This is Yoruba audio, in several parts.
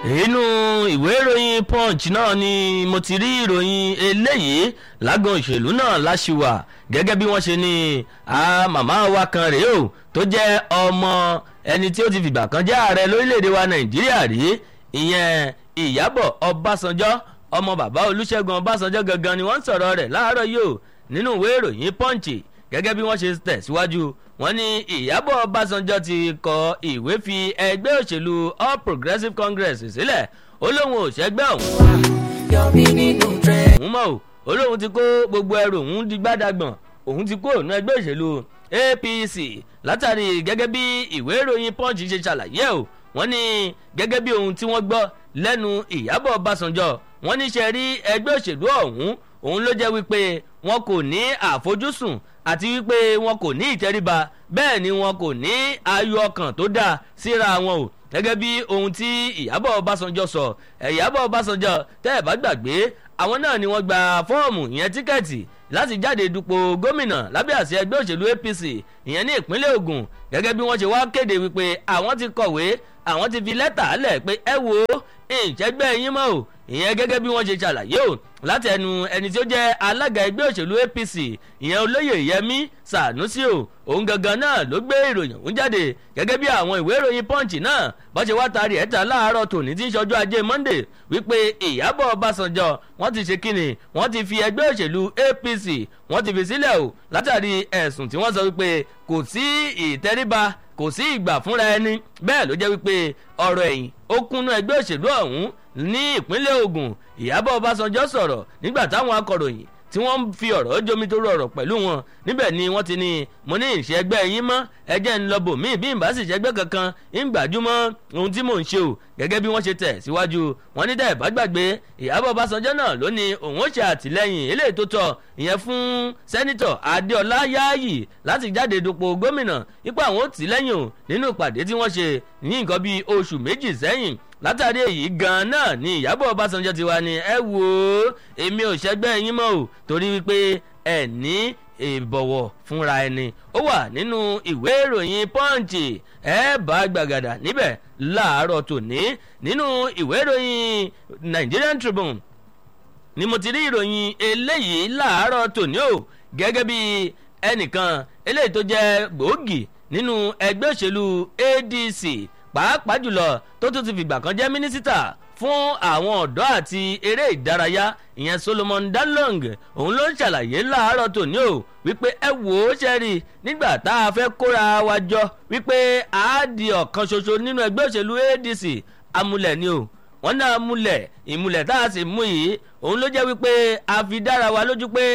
inú ìwé ìròyìn punch náà ni mo ti rí ìròyìn eléyìí lágàn òṣèlú náà láṣìwà gẹ́gẹ́ bí wọ́n ṣe ní màmá wa kan rèé o tó jẹ́ ọmọ ẹni tí ó ti fìgbà kan jẹ́ ààrẹ lórílẹ̀‐èdè wa nàìjíríà rí ìyẹn ìyábọ̀ ọbásanjọ́ ọmọ bàbá olúṣẹ́gun ọbásanjọ́ gangan ni wọ́n ń sọ̀rọ̀ rẹ̀ láàárọ̀ yìí o nínú ìwé ìròyìn punch gẹ́gẹ́ bí wọ́n ṣe tẹ̀síwájú wọ́n ní ìyábọ̀ ọbásanjọ́ ti kọ ìwé fi ẹgbẹ́ òṣèlú all progressives congress sílẹ̀ ó lóun ò ṣẹgbẹ́ òun. òun mọ̀ o ó lóun ti kó gbogbo ẹrù òun di gbádàgbọ̀n òun ti kó òun ẹgbẹ́ òṣèlú apc látàrí gẹ́gẹ́ bí ìwé ìròyìn punch ṣe ṣàlàyé o wọ́n ní gẹ́gẹ́ bí ohun tí wọ́n gbọ́ lẹ́nu ìyábọ̀ ọbásanjọ́ wọ́n ní ṣe rí ẹgbẹ́ òṣèlú ọ̀hún òun ló jẹ́ wípé wọn kò ní àfojúsùn àti wípé wọn kò ní ìtẹríba bẹ́ẹ̀ ni wọn kò ní ayọ̀ ọkàn tó dáa síra wọn o gẹ́gẹ́ bí ohun tí ìyábọ̀ ọbásanjọ́ sọ ìyábọ̀ ọbásanjọ́ tẹ́ ẹ̀ bá gbàgbé àwọn náà ni wọ́n gba fọ́ọ̀mù ìyẹn tíkẹ́ẹ̀tì láti jáde dupò gómìnà lábẹ́ àṣẹ ẹgbẹ́ òṣèlú apc ìyẹn ní ìpínlẹ̀ ogun gẹ́gẹ́ bí wọ́n ṣe wá kéde wípé àwọn ti kọ̀wé àwọn ti fi lẹ́tà lẹ̀ pé ẹ wo ìjẹ́gbẹ́ yín mọ́ o ìyẹn gẹ́gẹ́ bí wọ́n ṣe ṣàlàyé o láti ẹnu ẹni tí ó jẹ́ alága ẹgbẹ́ òṣèlú apc ìyẹn olóyè yẹmí sànúsì o òun gangan náà ló gbé ìròyìn òun jáde gẹ́gẹ́ bí àwọn ìwé ìròyìn punch náà bó ṣe wá taari ẹ̀ta láàárọ̀ tòní tí ń ṣọjọ́ ajé monday wípé ìyábọ̀ ọbásanjọ́ wọ́n ti ṣe kíni wọ́n ti fi ẹgbẹ́ òṣèlú apc wọ́n ti fi sílẹ̀ o látàrí ẹ̀sùn tí wọ́n sọ wípé kò sí ìtẹríba kò sí ìgbà fúnra ẹni bẹ́ẹ̀ ló jẹ́ wípé ọ̀rọ̀ ẹ̀yìn ó kúnnú ẹgbẹ́ òṣèlú ọ̀hún ní ìpínlẹ̀ ogun ìyábọ̀ ọbásanjọ́ sọ̀rọ̀ nígbà táwọn akọ̀ròyìn tí wọ́n ń fi ọ̀rọ̀ jómi tó rọrọ̀ pẹ̀lú wọn níbẹ̀ ni wọ́n ti ní mo ní ìṣẹ́gbẹ́ yín mọ́ ẹjẹ́ ń lọ bò mí bí n bá sì ṣẹ́gbẹ́ kankan ń gbàjúmọ́ ohun tí mò ń ṣe o gẹ́gẹ́ bí wọ́n ṣe tẹ̀ síwájú wọn ní dẹ́ bá gbàgbé ìyábọ̀ ọbásanjọ́ náà ló ní òun ó ṣe àtìlẹ́yìn eléyìí tó tọ́ ìyẹn fún sẹ́nitọ̀ adéọlá yáàyì láti jáde dupò gómìnà ipò àwọn ò tì lẹ́yìn o nínú ìpàdé tí wọ́n ṣe ní nǹkan bíi oṣù méjì sẹ́yìn látàrí èyí gan náà ni ìyábọ̀ ọbásanjọ́ ti wá ní ẹ wò ó èmi ò ṣẹgbẹ́ yín mọ́ o torí wípé ẹ ní ìbọ̀wọ̀ fúnra ẹni ó wà nínú ìwé ìròyìn pọ́ǹchì ẹ bá gbàgàdà níbẹ̀ láàárọ̀ tòní nínú ìwé ìròyìn nigerian tribune ni mo ti rí ìròyìn eléyìí láàárọ̀ tòní o gẹ́gẹ́ bí ẹnìkan eléyìí tó jẹ́ gbòógì nínú ẹgbẹ́ òṣèlú adc pàápàá jùlọ tó tún ti fìgbà kan jẹ́ mínísítà fún àwọn ọ̀dọ́ àti eré ìdárayá ìyẹn solomon dalong òun ló ń ṣàlàyé láàárọ̀ tòní o wípé ẹ wò ó ṣẹ́rí nígbà tá a fẹ́ kóra wa jọ wípé a di ọ̀kan ṣoṣo nínú ẹgbẹ́ òṣèlú adc amúlẹ̀ ni o wọ́n ní amúlẹ̀ ìmúlẹ̀ tá a sì mú yìí òun ló jẹ́ wípé a fi dára wa lójú pé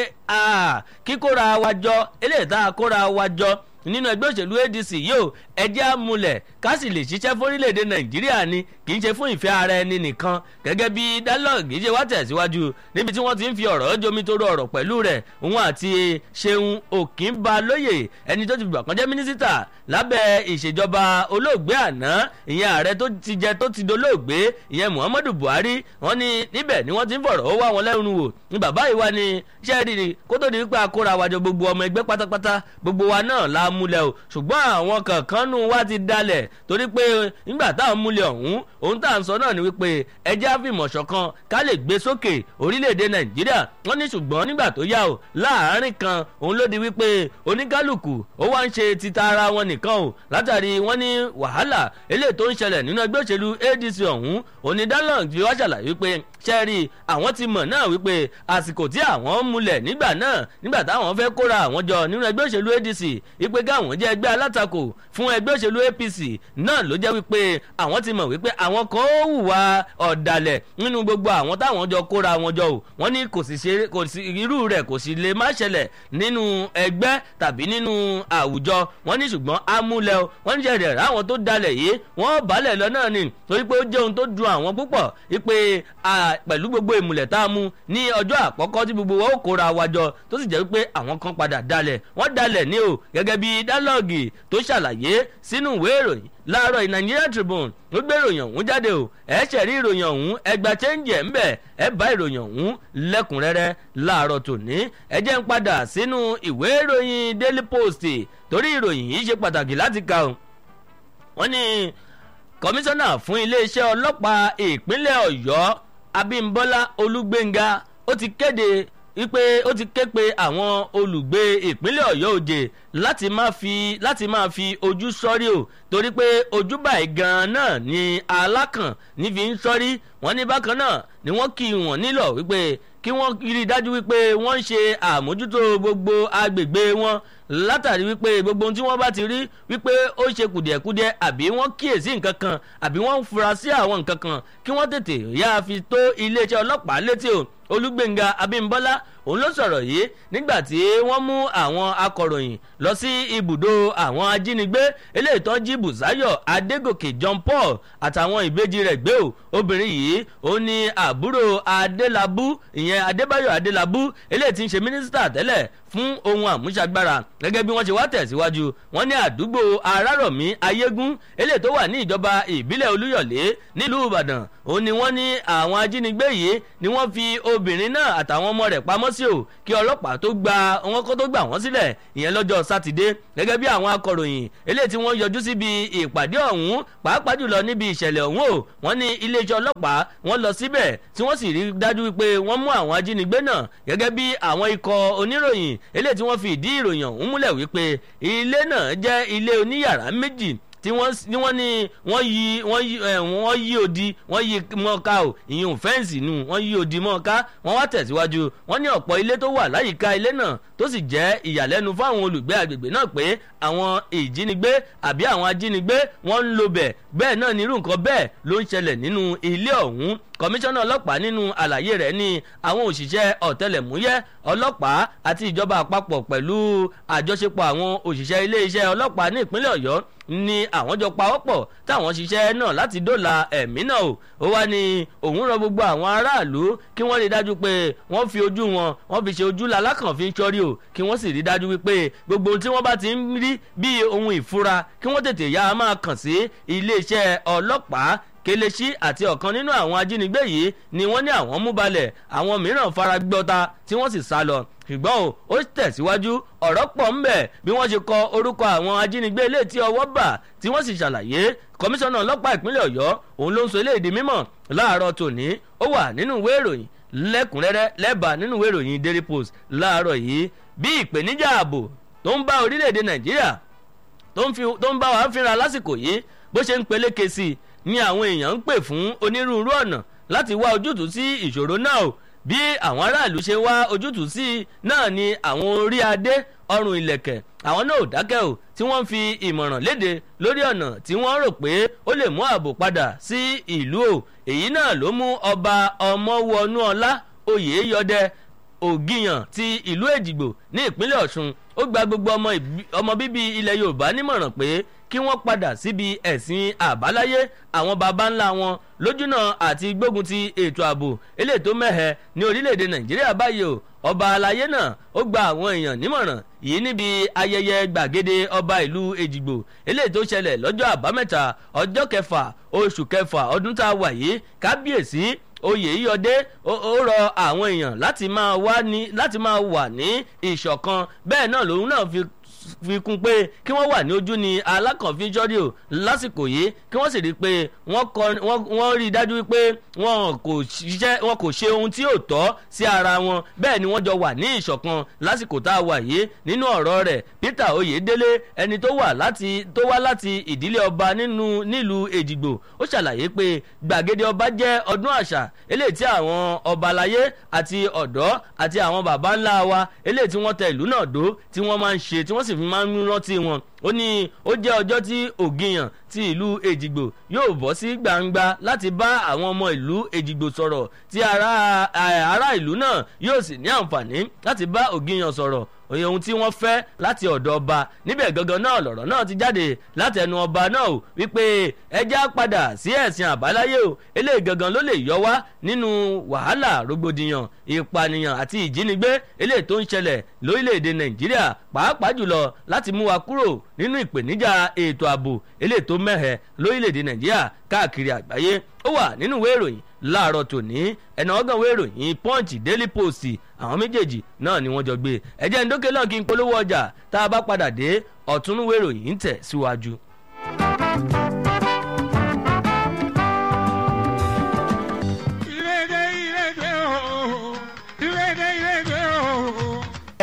kíkóra wa jọ eléyìí tá a kóra wa jọ nínú ẹgbẹ́ òṣèlú adc yóò ẹjẹ́ àmúlẹ̀ ká sì lè ṣiṣẹ́ fórílẹ̀-èdè nàìjíríà ni kì í ṣe fún ìfẹ́ ara ẹni nìkan gẹ́gẹ́ bí dialogue ṣe wá tẹ̀síwájú níbi tí wọ́n ti ń fi ọ̀rọ̀ jomi tó rọrọ̀ pẹ̀lú rẹ̀ òun àti ṣeun òkínbalóye ẹni tó ti gbà kan jẹ́ mínísítà lábẹ́ ìṣèjọba olóògbé àná ìyẹn ààrẹ tó ti jẹ tó ti dolóògbé ìyẹn muhammadu buhari wọ́n ní níbẹ̀ ni wọ́n ti ń fọ̀rọ̀ ó wá wọn lẹ́nu wò ní bàbá ìwà ni ṣẹ́ẹ̀rì kó tó di wípé akóra wájọ gbogbo ọmọ ẹgbẹ́ pátápátá gbogbo wa náà la múlẹ̀ o ṣùgbọ́n àwọn kankan nù wá ti dalẹ̀ torí pé nígbà táwọn múlẹ̀ ọ̀hún ohun tá à ń sọ náà ni wípé ẹjẹ́ àfìmọ̀ ṣọ̀kan ká lè gbé sókè orílẹ̀-èdè nàìjíríà wọ́n ní ṣùgbọ́n nígbà tó yá o láàárín kan òun ló di wípé oníkálukú ó wá ń ṣe títa ara wọn nìkan o látàrí wọ́n ní wàhálà eléyìí tó ń ṣẹlẹ̀ nínú ẹgbẹ́ òṣèlú adc ọ̀hún onídàlọ́n fi wá ṣàlàyé wípé ṣẹ́ẹ̀rì àwọn ti mọ̀ náà wípé àsìkò tí àwọn múlẹ̀ nígbà náà nígbà táwọn fẹ́ kóra àwọn jọ nínú ẹgbẹ́ òṣèlú adc wípé káwọn jẹ́ ẹgbẹ́ alátakò fún ẹgbẹ́ òṣèlú apc náà ló jẹ́ wípé àwọn ti mọ̀ wípé àwọn kan ó hùwà ọ̀dàlẹ̀ nínú gbogbo àwọn táwọn jọ kóra wọn jọ o wọ́n ní kò sì ṣe kò sí irú rẹ̀ kò sì lè má ṣẹlẹ̀ nínú ẹgbẹ́ tàbí nínú àwùjọ wọ́n ní ṣùgbọ́n amúlẹ̀ o wọ́n ní jẹ̀rẹ̀ ráwọn tó dalẹ̀ yìí wọ́n balẹ̀ lọ náà ni torí pé ó jẹ́ ohun tó dun àwọn púpọ̀ wípé pẹ̀lú gbogbo ìmùlẹ̀ tá a mú ní ọjọ́ àkọ́kọ́ tí gbogbo wọn ó kóra wa jọ tó sì jẹ́ wípé àwọn kan padà dalẹ̀ wọ́n dalẹ̀ ní o gẹ́gẹ́ bí dálọ́ọ̀gì tó ṣàlàyé sínú ìwé ìròyìn láàárọ̀ Nigerian Tribune ló gbé ìròyìn ọ̀hún jáde o ẹ ṣẹ̀rí ìròyìn ọ̀hún ẹgbà chẹ́ǹjì ẹ̀ ń bẹ̀ ẹ bá ìròyìn ọ̀hún lẹ́kùnrẹ́rẹ́ láàárọ̀ tòní ẹ jẹ́ ń padà sínú ìwé ìròyìn Daily Post torí ìròyìn yìí ṣe pàtàkì láti kà o wọ́n ní kọmíṣánná fún iléeṣẹ́ ọlọ́pàá ìpínlẹ̀ ọ̀yọ́ abímbọ́lá olúgbénga ó ti kéde wípé ó ti ké pe àwọn olùgbé ìpínlẹ̀ ọ̀yọ́ òjè láti máa fi láti máa fi ojú sọ́rí o torí pé ojú báyìí gan-an náà ni alákàn nífi ń sọ́rí wọ́n ní bákan náà ni wọ́n kì í wọ́n nílò wípé kí wọ́n rí i dájú wípé wọ́n ń ṣe àmójútó gbogbo agbègbè wọn látàrí wípé gbogbo ohun tí wọ́n bá ti rí wípé ó ṣe kùdìẹ̀kudiẹ àbí wọ́n kíyèsí nǹkan kan àbí wọ́n ń fura sí àwọn nǹkan kan kí wọ́n tètè yáa fi tó iléeṣẹ́ ọlọ́pàá létí o olúgbénga abímbọ́lá òun ló sọ̀rọ̀ yìí nígbà tí wọ́n mú àwọn akọ̀ròyìn lọ sí ibùdó àwọn ajínigbé eléyìí tó jí bùsáyọ̀ adégòkè john paul àtàwọn ìbejì rẹ̀ gbé o obìnrin yìí ó ní àbúrò adélábù ìyẹn adébáyọ̀ adélábù eléyìí tí ń ṣe mínísítà tẹ́lẹ̀ fún ohun àmúṣagbára gẹ́gẹ́ bí wọ́n ṣe wá tẹ̀síwájú wọ́n ní àdúgbò arárọ̀mí ayégún eléyìí tó wà ní ìjọba ìbílẹ̀ olúyọ̀lé nílùú ìbàdàn ó ní wọ́n ní àwọn ajínigbé yìí ni wọ́n fi obìnrin náà àtàwọn ọmọ rẹ̀ pamọ́ sí o kí ọlọ́pàá tó gba wọn kó tó gbà wọ́n sílẹ̀ ìyẹn lọ́jọ́ sátidé gẹ́gẹ́ bí àwọn akọ̀ròyìn eléyìí tí wọ́n yọjú síbi ìpàdé ọ̀hún pàápàá jùlọ níbi ìṣẹ̀lẹ̀ ọ̀hún o wọ́n ní iléeṣẹ́ ọlọ́pàá wọ́n lọ síbẹ̀ tí wọ́n sì rí dájú pé wọ́n mú àwọn ajínigbé náà gẹ́gẹ́ bí àwọn ikọ̀ oníròyìn eléyìí tí wọ́n fi ìdí ìròyìn ọ̀hún múlẹ̀ wípé ilé náà jẹ́ ilé oníyàrá méjì tí wọ́n ní wọ́n ní wọ́n yí wọ́n yí wọ́n yí odi wọ́n yí mọ́ká o ìyẹn fẹ́ǹsì nù wọ́n yí odi mọ́ká wọ́n wá tẹ̀síwájú wọ́n ní ọ̀pọ̀ ilé tó wà láyìíká ilé náà tó sì jẹ́ ìyàlẹ́nu fáwọn olùgbé agbègbè náà pé àwọn ìjínigbé àbí àwọn ajínigbé wọ́n ń lo bẹ̀ bẹ́ẹ̀ náà nírú nǹkan bẹ́ẹ̀ ló ń ṣẹlẹ̀ nínú ilé ọ̀hún kọmíṣánná ọlọ́pàá nínú àlàyé rẹ̀ ní àwọn òṣìṣẹ́ ọ̀tẹlẹ̀múyẹ́ ọlọ́pàá àti ìjọba àpapọ̀ pẹ̀lú àjọṣepọ̀ àwọn òṣìṣẹ́ iléeṣẹ́ ọlọ́pàá ní ìpínlẹ̀ ọ̀yọ́ ni àwọn jọ pawọ́pọ̀ táwọn ṣiṣẹ́ náà láti dóòlà ẹ̀mí náà o ó wá ní òun rọ gbogbo àwọn aráàlú kí wọ́n rí dájú pé wọ́n fi ojú wọn wọ́n fi ṣe ojú lalákàn fi ń ṣọ́rí o kí wọ́n sì rí dájú wípé gbogbo ohun tí wọ́n bá ti ń rí bíi ohun ìfura kí wọ́n tètè yá máa kàn sí iléeṣẹ́ ọlọ́pàá kelechi àti ọ̀kan nínú àwọn ajínigbé yìí ni wọ́n ní àwọn mú balẹ̀ àwọn mìíràn fara gbọ́ta tí wọ́n sì sá lọ ṣùgbọ́n o ó tẹ̀síwájú ọ̀rọ̀ pọ̀ ń bẹ̀ bí wọ́n ṣe kọ orúkọ àwọn ajínigbé ilé tí ọwọ́ bà tí wọ́n sì ṣàlàyé kọmíṣánná ọlọ́pàá ìpínlẹ̀ ọ̀yọ́ òun ló ń sọ eléyìí di mímọ̀ láàárọ̀ tòní ó wà nínú ìwé ìròyìn lẹ́kùnrẹ́rẹ́ lẹ́bàá nínú ìwé ìròyìn daily post láàárọ̀ yìí bí ìpèníjà ààbò tó ń bá orílẹ̀-èdè nàìjíríà tó ń bá wa fínra lásìkò yìí bó ṣe ń peléke sí i ni àwọn èèyàn ń pè fún onírúurú ọ̀nà láti wá ojútùú sí ìṣòro náà o bí àwọn aráàlú ṣe wá ojútùú sí i náà ni àwọn orí adé ọrùn ìlẹ̀kẹ̀ àwọn náà ò dákẹ́ o tí wọ́n fi ìmọ̀ràn léde lórí ọ̀nà tí wọ́n rò pé ó lè mú ààbò padà sí ìlú o èyí náà ló mú ọba ọmọwọnúọlá oyèyọdẹ ògìyàn ti ìlú èjìgbò ní ìpínlẹ̀ ọ̀ṣun ó gba gbogbo ọmọ bíbí ilẹ̀ yorùbá nímọ̀ràn pé kí wọ́n padà síbi ẹ̀sìn àbáláyé àwọn baba ńlá wọn lójúnà àti gbógun ti ètò ààbò eléyìí tó mẹ́hẹ ní orílẹ̀-èdè nàìjíríà báyìí o ọba alayé náà ó gba àwọn èèyàn nímọ̀ràn yìí níbi ayẹyẹ gbàgede ọba ìlú èjìgbò eléyìí tó ṣẹlẹ̀ lọ́jọ́ àbámẹ́ta ọjọ́ kẹfà oṣù kẹfà ọdún tá a wà yìí kábíyèsí oyèyíyọdé ó rọ àwọn èèyàn láti máa wà ní láti máa wà ní ìṣọ̀kan bẹ́ẹ̀ náà lòun náà fi fi kún pé kí wọ́n wà ní ojú ni alákànfíjọ́rì o lásìkò yìí kí wọ́n sì rí i pé wọ́n rí i dájú pé wọn kò ṣiṣẹ́ wọn kò ṣe ohun tí ò tọ́ sí ara wọn bẹ́ẹ̀ ni wọ́n jọ wà ní ìṣọ̀kan lásìkò tá a wà yìí nínú ọ̀rọ̀ rẹ̀ peter oyèdélé ẹni tó wà láti tó wá láti ìdílé ọba nínú nílùú èjìgbò ó ṣàlàyé pé gbàgede ọba jẹ́ ọdún àṣà eléyìí tí àwọn ọba aláyé àti ọ̀dọ́ àti àwọn baba ńlá wa eléyìí tí wọ́n tẹ ìlú náà dó tí wọ́n máa ń ṣe tí wọ́n sì fi máa ń rántí wọn ó ní ó jẹ́ ọjọ́ tí ògìyàn ti ìlú èjìgbò yóò bọ́ sí gbangba láti bá àwọn ọmọ ìlú èjìgbò sọ̀rọ̀ tí ará ìlú náà yóò sì ní àǹfààní láti bá ògìyàn sọ̀rọ̀ òye ohun tí wọ́n fẹ́ láti ọ̀dọ̀ ọba níbẹ̀ gangan náà lọ̀rọ̀ náà ti jáde láti ẹnu ọba náà o wípé ẹjẹ́ padà sí ẹ̀sìn àbáláyé o eléyìí gangan ló lè yọ wá nínú wàhálà rògbòdìyàn ìpànìyàn àti ìjínigbé eléyìí tó ń ṣẹlẹ̀ lórílẹ̀‐èdè nàìjíríà pàápàá jùlọ láti mú wa kúrò nínú ìpèníjà ètò ààbò eléyìí tó mẹ́hẹ̀ lórílẹ̀‐èdè nàìjíríà káàkiri àgbáyé ó wà nínú ìwé ìròyìn láàárọ̀ tòní ẹ̀nà ọ̀gàn ìwé ìròyìn punch daily post àwọn méjèèjì náà ni wọ́n jọ gbé ẹ̀jẹ̀ ńdókè náà kí n polówó ọjà tá a bá padà dé ọ̀túnúwé ìròyìn ń tẹ̀ síwájú.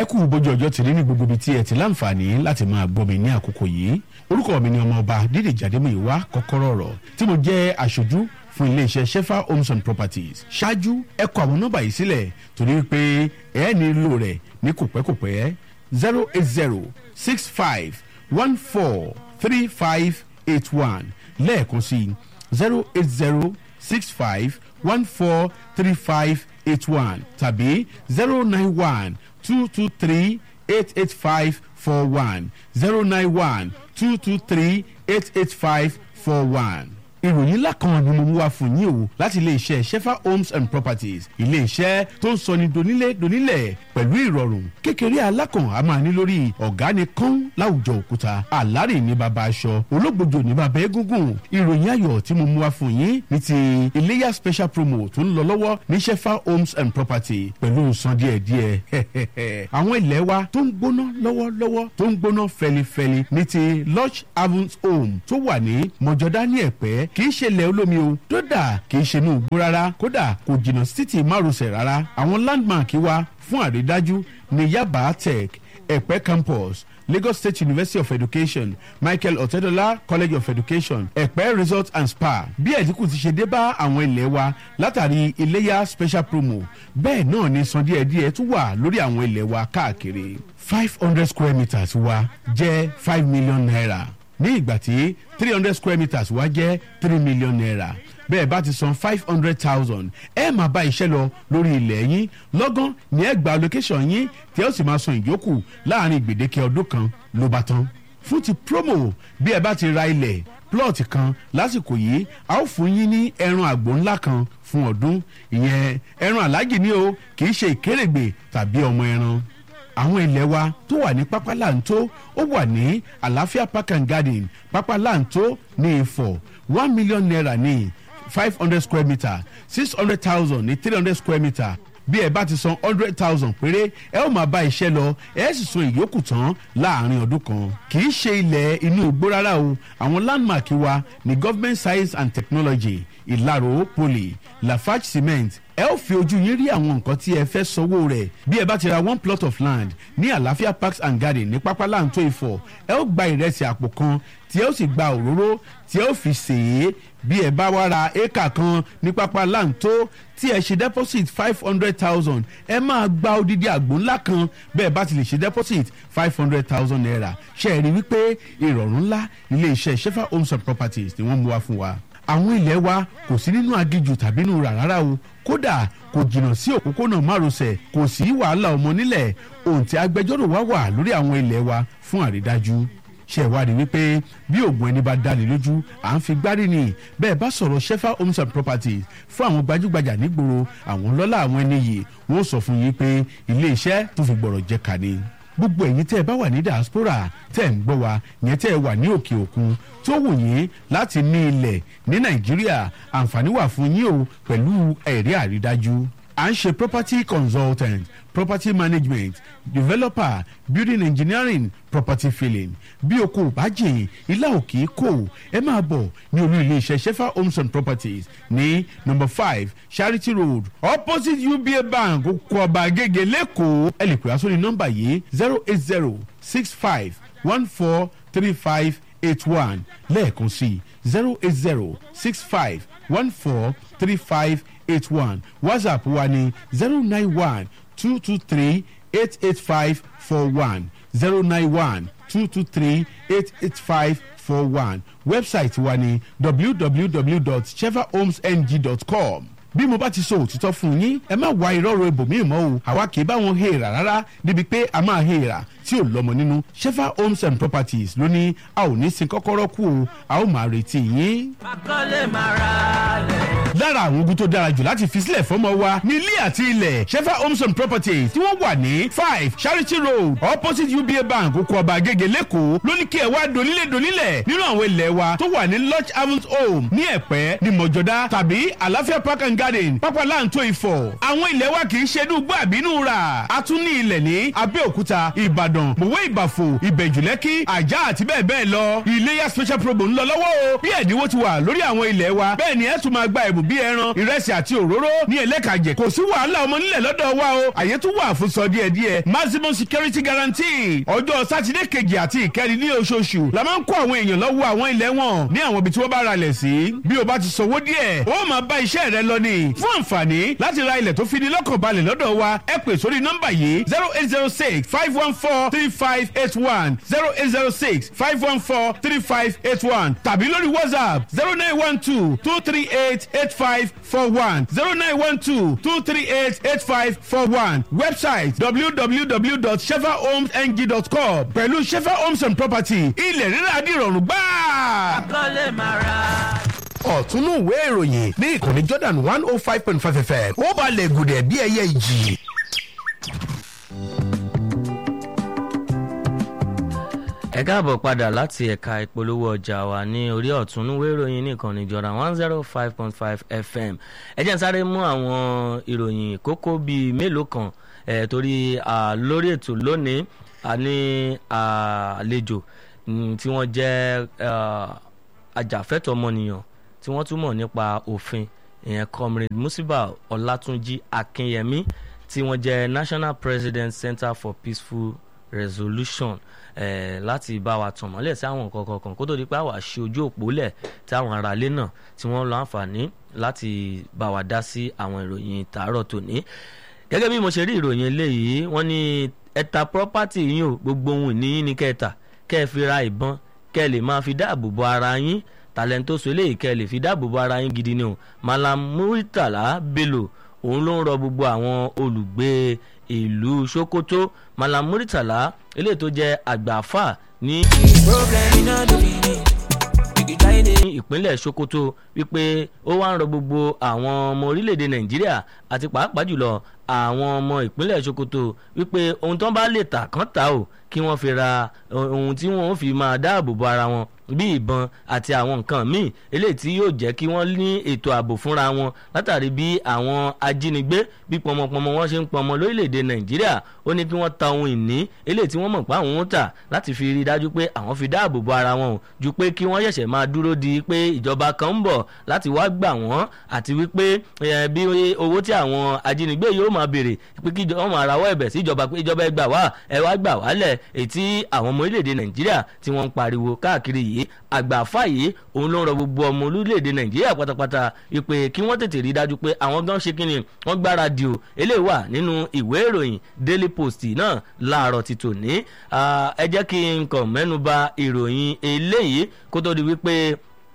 kú bójú ọjọ́ ti rí ní gbogbo ibi tí ẹ ti láǹfààní láti máa gbọ́ mi ní àkókò yìí orúkọ mi ni ọmọọba dídè jàdémìíwá kọ́kọ́rọ́ ọ̀rọ̀ tí mo jẹ́ aṣojú fún iléeṣẹ́ shefa homes and properties ṣáájú ẹ kọ àwọn nọ́mbà yìí sílẹ̀ torí pé ẹ nílò rẹ̀ ní kòpẹ́kòpẹ́ zero eight zero six five one four three five eight one lẹ́ẹ̀kan sí zero eight zero six five one four three five eight one tàbí zero nine one two two three eight eight five four one zero nine one two two three eight eight five four one ìròyìn ńlá kan ni mo mú wá fún yín o láti iléeṣẹ́ shefa homes and properties iléeṣẹ́ tó ń sọ ní donílé donílẹ̀ pẹ̀lú ìrọ̀rùn kékeré alákàn a máa ní lórí ọ̀gá ni kán láwùjọ òkúta àlárè ní baba aṣọ ológbòjò ní baba egungun ìròyìn ayọ̀ tí mo mú wá fún yín ní ti iléyà special promo tó ń lọ lọ́wọ́ ní shefa homes and property pẹ̀lú san díẹ̀díẹ̀ àwọn ilẹ̀ wa tó ń gbóná lọ́wọ́lọ́wọ́ tó ń gbóná fẹlifẹli ní ti lodge havens home tó wà ní mọ̀jọ́dá ní ẹ̀pẹ́ kì í ṣe ilẹ̀ olómi o dódà kì í ṣe inú igbó rárá kódà kò jìnnà sí títì márosẹ̀ rárá àwọn landmark wa fún àrídájú ní yaba tech ẹ̀pẹ́ campus lagos state university of education michael otedola college of education ẹ̀pẹ́ resort and spa bí ẹ̀dínkù ti ṣe dé bá àwọn ilẹ̀ wa látàrí iléyà special promo bẹ́ẹ̀ náà ni san díẹ̀díẹ̀ tún wà lórí àwọn ilẹ̀ wa káàkiri five hundred square meters wa jẹ́ five million naira ní ìgbà tí three hundred square meters wá jẹ́ three million naira bẹ́ẹ̀ bá ti san five hundred thousand ẹ máa bá iṣẹ́ lọ lórí ilẹ̀ yín lọ́gán ní ẹ gba location yín tí ẹ ó sì máa san ìyókù láàrin gbèdéke ọdún kan ló bá tán fún ti promo bí ẹ bá ti ra ilẹ̀ plot kan lásìkò yìí a ó fún yín ní ẹran àgbò ńlá kan fún ọdún ìyẹn ẹran aláàjì ni o kì í ṣe ìkérègbè tàbí ọmọ ẹran àwọn ilẹ̀ wa tó wà ní pápá láǹtó ó wà ní àlàáfíà park and garden pápá láǹtó ní ìfọ̀ one million naira ní five hundred square metre six hundred thousand ní three hundred square metre bí ẹ bá ti san hundred thousand péré ẹ ó máa bá iṣẹ́ lọ ẹ sì san ìyókù tán láàrin ọdún kan kì í ṣe ilẹ̀ inú igbó rárá o àwọn landmark wa ní government science and technology ìlàró poly lafarge cement ẹ ó fi ojú yín rí àwọn nǹkan tí ẹ fẹ́ sanwó rẹ̀ bí ẹ bá ti ra one plot of land ní àlàáfíà parks and garden ní pápá láǹtó ìfọ̀ ẹ ó gba ìrẹsì àpò kan tí ẹ ó sì gba òróró tí ẹ ó fi sèé bí ẹ bá wá ra éèkà kan ní pápá láǹtó tí ẹ ṣe deposit five hundred thousand ẹ máa gba odidi àgbò ńlá kan bẹ́ẹ̀ bá ti lè ṣe deposit five hundred thousand naira ṣe é rí wípé ìrọ̀rùn ńlá ilé iṣẹ́ shefa homes and properties ni wọ́n mú wá fún wa àwọn ilẹ̀ wa kò sí nínú agijù tàbí nínú rà rárá o kódà kò jìnnà sí òpópónà márosẹ̀ kò sí wàhálà ọmọ nílẹ̀ ohun tí agbẹjọ́rò wa wà lórí àwọn ilẹ̀ wa fún àrídájú ṣe ìwádìí wípé bí oògùn ẹni bá dání lójú à ń fi gbárí ni bẹ́ẹ̀ bá sọ̀rọ̀ shefa homes and properties fún àwọn gbajúgbajà nígboro àwọn lọ́lá àwọn ẹni yìí wọ́n sọ fún yín pé ilé iṣẹ́ tó fi gbọ̀rọ̀ jẹ́ ká ni gbogbo ẹ̀yin tẹ́ ẹ bá wà ní diaspora tẹ́ ẹ ń gbọ́ wa yẹn tẹ́ ẹ wà ní òkè òkun tó wù yín láti ní ilẹ̀ ní nàìjíríà àǹfààní wà fún yín o pẹ̀lú ẹ̀rí àrídájú à ń ṣe property consultant property management developer building engineering property filling bí o kò bá jìn ilá òkè kò ẹ máa bọ̀ ní olú iléeṣẹ́ shefa homes and properties ní number five charity road opposite uba bank oko ọba agége lẹ́kọ̀ọ́ ẹ lè pè á sórí nọ́mbà yìí zero eight zero six five one four three five eight one lẹ́ẹ̀kan sí zero eight zero six five one four three five eight one whatsapp wa ní zero nine one two two three eight eight five four one zero nine one two two three eight eight five four one website wa ní www.chevahomesng.com bí mo bá ti sọ òtítọ́ fún yín ẹ má wá ìrọ́rọ̀ ibòmíì mọ́ o àwa kì í bá wọn hèèrà rárá débi pé a máa hèèrà tí ò lọ́mọ nínú shefa homes and properties ló ní a ò ní sin kọ́kọ́rọ́ kú o a ó máa retí yín. akọ́lé máa ra lẹ̀. lára àwọn ogun tó dára jù láti fi sílẹ̀ fọ́mọ wa ní ilé àti ilẹ̀ shefa homes and properties tí wọ́n wà ní five charity road opposite uba bank oko ọba agége lẹ́kọ̀ọ́ ló ní kí ẹ wá donílé donílẹ̀ nínú àwọn ilẹ̀ wa tó wà ní lodge havens home ní ẹ̀pẹ́ ní mọ̀jọ́dá tàbí àlàáfíà park and garden pápá láǹtó ìfọ̀ àwọn ilẹ̀ wa kì í ṣe dùgbò àbínú rà a tún ní ilẹ̀ ní abẹ́òkúta ìbàdàn mọ̀wé ìbàfò ìbẹ̀jùlẹ́kì àjà àti bẹ́ẹ̀ bẹ́ẹ̀ lọ iléyà special promo ń lọ lọ́wọ́ o bí ẹ̀dínwó ti wà lórí àwọn ilẹ̀ wa bẹ́ẹ̀ ni ẹ tún máa gba ẹ̀bùn bíi ẹran ìrẹsì àti òróró ní ẹlẹ́kàjẹ kò sí wàhálà ọmọ nílẹ̀ lọ́dọ̀ wa o àyè tún wà fún sọ díẹ̀ díẹ̀ maximum security guarantee ọjọ́ sátidé kejì àti ìkẹrin ní oṣooṣù la máa ń kó àwọn èèyàn lọ́wọ́ àwọn ilẹ̀ wọn ní àwọn ibi tí wọ́n bá ra ilẹ̀ sí bí o bá ti sanwó díẹ̀ ó máa bá iṣẹ́ rẹ lọ ní fún àǹfààní láti ra ilẹ̀ tó fi ní lọ́kàn balẹ̀ lọ́dọ̀ wa ẹ pè sórí nọ́mbà yìí zero eight zero six five one four three five eight one zero eight zero six five one four three five eight one tàbí lórí whatsapp zero nine one two two three eight eight five four one zero nine one two two three eight eight five four one website www.shefahomesng.com pẹ̀lú shefa homes and property ilẹ̀ rírà dìrọ̀rùn gbáà kọ́lé máa ra. ọ̀túnú ìwé ìròyìn ní ìkànnì jordan one oh five point five fm ó balẹ̀ gùdẹ̀ bí ẹyẹ ìjì. ẹ káàbọ̀ padà láti ẹ̀ka ìpolówó ọjà wa ní orí ọ̀túnúwé ìròyìn nìkan níjọra one zero five point five fm ẹ jẹ́ n sáré mú àwọn ìròyìn kókó bíi mélòó kan ẹ̀ torí à, lórí ètò lónìí a ní àlejò mm, tí wọ́n jẹ́ ah, ajàfẹ́tọ̀ ọmọnìyàn tí wọ́n túmọ̀ nípa òfin ìyẹn comrade musiba ọlátúnjì akínyẹmí tí wọ́n jẹ́ national president center for peaceful resolution eh, láti bá wa tàn mọ́lẹ̀ sí àwọn nǹkan kọ̀ọ̀kan kó tó di pé àwa ṣe ojú òpó lẹ̀ tí àwọn aráalé náà tí wọ́n lọ àǹfààní láti bá wa dá sí àwọn ìròyìn tààrọ̀ tòní gẹ́gẹ́ bí mo ṣe rí ìròyìn eléyìí wọ́n ní ẹ̀ta property yín o gbogbo ohun ìní yín ní kẹta kẹ́ ẹ fi ra ìbọn kẹ́ ẹ lè máa fi dáàbò bo ara yín tàlẹ́ńtóso eléyìí kẹ́ ẹ lè fi dáàbò bo ara yín gidi ni o malam muritala bello òun ló ń rọ gbogbo àwọn olùgbé ìlú sokoto malam muritala eléyìí tó jẹ́ àgbàfà ní problem iná ló fi ní ìgbà yìí ní ìpínlẹ̀ sokoto wípé ó wá ń rọ gbogbo àwọn ọmọ orílẹ̀-èdè nàìjíríà àti pàápàá jùlọ àwọn ọmọ ìpínlẹ̀ sokoto wípé ohun tó ń bá lè tà kán tà ó kí wọ́n fi ra ohun tí wọ́n fi máa dáàbò bo ara wọn bí ìbọn àti àwọn nǹkan míì eléyìí tí yóò jẹ́ kí wọ́n ní ètò ààbò fúnra wọn látàrí bí àwọn ajínigbé bí pọmọpọmọ wọn ṣe ń pọmọ lórílẹ̀‐èdè nàìjíríà ó ní kí wọ́n ta ohun ìní eléyìí tí wọ́n mọ̀ pé àwọn ń tà láti fi rí i dájú pé àwọn fi dáàbò bo ara wọn o ju pé kí wọ́n ṣẹ̀ṣẹ̀ máa dúró di pé ìjọba kan ń bọ̀ láti wá gbà wọ́n àti wípé eh, bí owó tí àwọn ajínigbé yóò máa béèrè pé kí wọ́n máa rawọ́ ẹ̀bẹ̀ sí ìjọba pé ìjọba ẹ gbà wá ẹ wá gbà wálẹ̀ èyí tí àwọn ọmọ orílẹ̀-èdè nàìjíríà tí wọ́n ń pariwo káàkiri yìí àgbàfà yìí òun ló ń rọ gbogbo ọmọ orílẹ̀-èdè nàìjíríà pátápátá wípé kí wọ́n tètè rí i dájú pé àwọn gan ṣe kínni wọ́n gbáradì o eléyìí wà nínú ìwé ìròyìn daily post náà láàárọ̀ ti tòní Ah, ẹ jẹ́ kí n kàn mẹ́nu ba ìròyìn eléyìí kó tó di wípé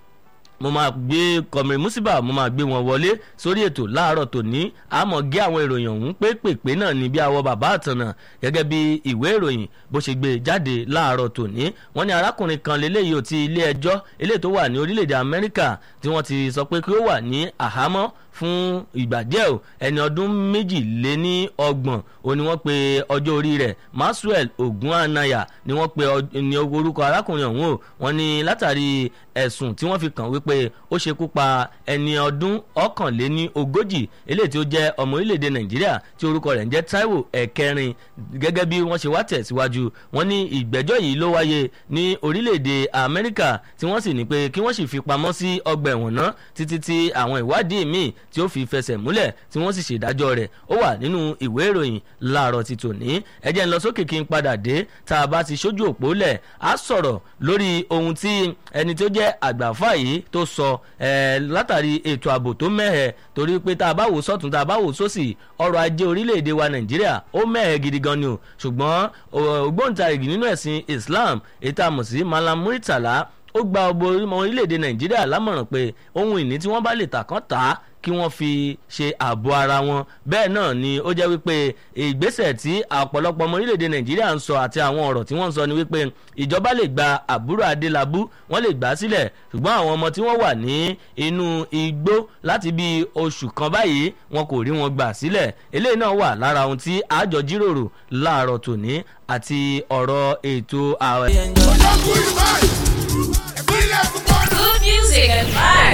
mo máa gbé kọmìrì musiba mo máa gbé wọn wọlé sórí ètò láàárọ̀ tòní àmọ́ gé àwọn ìròyìn ọ̀hún pépèpé náà ní bí awọ bàbá àtànà gẹ́gẹ́ bí ìwé ìròyìn bó ṣe gbé jáde láàárọ̀ tòní wọ́n ní arákùnrin kan lélẹ́yìí ò ti ilé ẹjọ́ eléyìí tó wà ní orílẹ̀-èdè amẹ́ríkà tí wọ́n ti sọ pé kí ó wà ní àhámọ́ fún ìgbà díẹ̀ o ẹni ọdún méjìléní ọgbọ̀n o ni wọ́n pe ọjọ́ orí rẹ̀ maxwell ogunanaya ni wọ́n pe ọ- ní orúkọ arákùnrin ọ̀hún o wọ́n ní látàrí ẹ̀sùn tí wọ́n fi kàn wípé ó ṣekú pa ẹni ọdún ọ̀kànléní ogójì eléyìí tí ó jẹ́ ọmọ orílẹ̀-èdè nàìjíríà tí orúkọ rẹ̀ ń jẹ́ taiwo ẹ̀kẹrin gẹ́gẹ́ bí wọ́n ṣe wá tẹ̀síwájú wọ́n ní ìgbẹ́jọ́ yìí ló wáyé ní orílẹ̀-èdè amẹ́ríkà tí wọ́n sì ní pé kí wọ́n sì fi pamọ́ sí ọgbà ẹ̀wọ̀n náà títí tí àwọn ìwádìí míì tí ó fi fẹsẹ̀ múlẹ̀ tí wọ́n sì ṣèdájọ́ rẹ̀ ó wà nínú ìwé ìròyìn láàárọ̀ ti tòní ẹ jẹ́ ń lọ sókè kí n padà dé tá a bá ti ṣojú òpó lẹ̀ á sọ̀rọ̀ lórí ohun tí ẹni tó jẹ́ àgbàfà yìí tó sọ ẹ̀ látàrí ètò ààbò tó mẹ́hẹ̀ torí pé tá a bá wò sọ́tún tá a bá wò sósì ọrọ̀ ajé orílẹ̀-èdè wa nàìjíríà ó mẹ́hẹ̀ gidi gan ni o ṣùgbọ́n ògbóǹtarìgì nínú ẹ̀sìn islam ètò àmọ̀ sí malam muritala ó gba ọgbọ ọmọ orílẹ̀-èdè nàìjíríà lámọ̀ràn pé ohun ìní tí wọ́n bá lè tà kán tà á kí wọ́n fi ṣe ààbò ara wọn bẹ́ẹ̀ náà ni ó jẹ́ wípé ìgbésẹ̀ tí ọ̀pọ̀lọpọ̀ ọmọ orílẹ̀-èdè nàìjíríà ń sọ àti àwọn ọ̀rọ̀ tí wọ́n ń sọ ni wípé ìjọba lè gba àbúrò adélábù wọ́n lè gbà á sílẹ̀ ṣùgbọ́n àwọn ọmọ tí wọ́n wà ní inú igbó láti bí oṣù kan báyìí wọn kò rí wọn gbà sílẹ̀ eléyìí náà wà lára ohun tí àjọ jíròrò láàárọ̀ tòní àti ọ̀rọ̀ ètò ààrẹ. Good music and vibes.